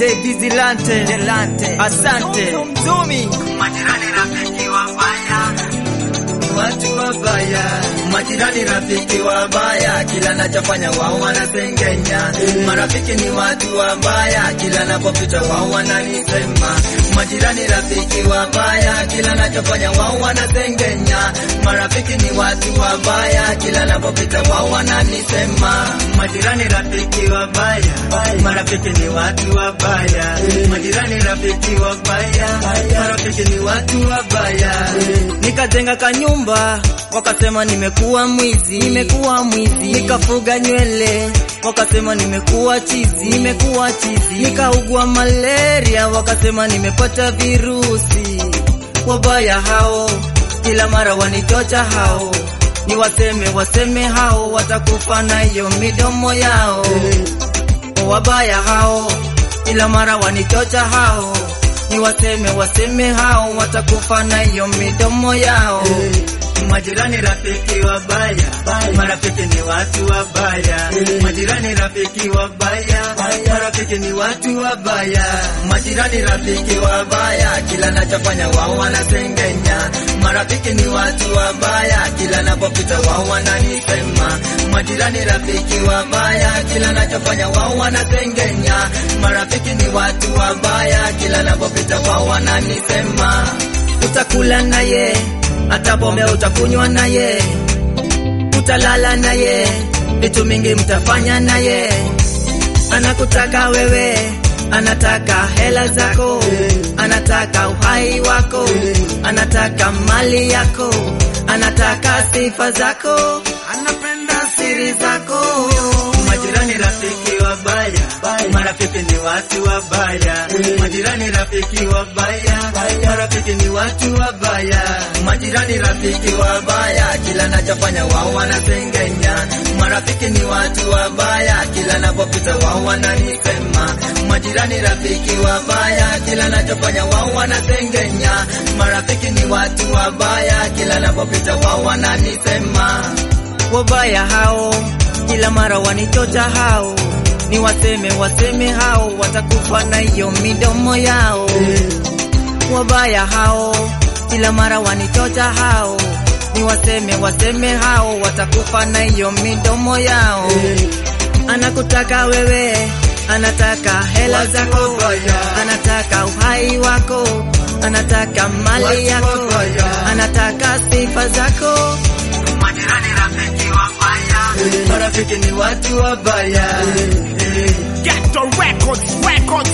Davis Lante, Delante. asante. Zumi. Majirani rafiki wabaya, watu wabaya, majirani rafiki wabaya, kila nachofanya wao wanasengenya. Marafiki ni watu wabaya, kila napopita wao wananisema. Majirani rafiki wabaya, kila nachofanya wao wanasengenya. Marafiki ni watu wabaya, kila napopita wao wananisema. Majirani rafiki wabaya, marafiki ni watu wabaya. Majirani rafiki wabaya, marafiki ni watu wabaya. Nikajenga kanyumba, wakasema nimekuwa mwizi, nimekuwa mwizi. Nikafuga nywele, wakasema nimekuwa chizi, nimekuwa chizi. Nikaugua malaria, wakasema nimepata virusi. Wabaya hao, kila mara wanitocha hao, ni waseme waseme hao, watakufa na hiyo midomo yao. Wabaya hao, kila mara wanitocha hao, ni waseme waseme hao, watakufa na hiyo midomo yao. Majirani rafiki wabaya, marafiki ni watu wabaya. Majirani rafiki wabaya, marafiki ni watu wabaya. Majirani rafiki wabaya, kila nachofanya wao wanasengenya. Marafiki ni watu wabaya, kila napopita wao wananisema. Majirani rafiki wabaya, kila nachofanya wao wanasengenya. Marafiki ni watu wabaya, kila napopita wao wananisema. Utakula naye hata pombe utakunywa naye, utalala naye, vitu mingi mtafanya naye. Anakutaka wewe, anataka hela zako, anataka uhai wako, anataka mali yako, anataka sifa zako, anapenda siri zako. Majirani rafiki wabaya, marafiki ni watu wabaya. Majirani rafiki wabaya, marafiki ni watu wabaya. Majirani rafiki wabaya, kila nachofanya wao wanasengenya. Marafiki ni watu wabaya, kila napopita wao wananisema. Majirani rafiki wabaya, kila nachofanya wao wanasengenya. Marafiki ni watu wabaya, kila napopita wao wananisema. Wabaya hao kila mara wanitocha hao, ni waseme waseme hao, watakufa na hiyo midomo yao. Wabaya hao kila mara wanitocha hao, ni waseme waseme hao, watakufa na hiyo midomo yao. Anakutaka wewe, anataka hela zako, anataka uhai wako, anataka mali yako, anataka sifa zako. Majirani rafiki wabaya, marafiki ni watu wabaya. Get the records, records.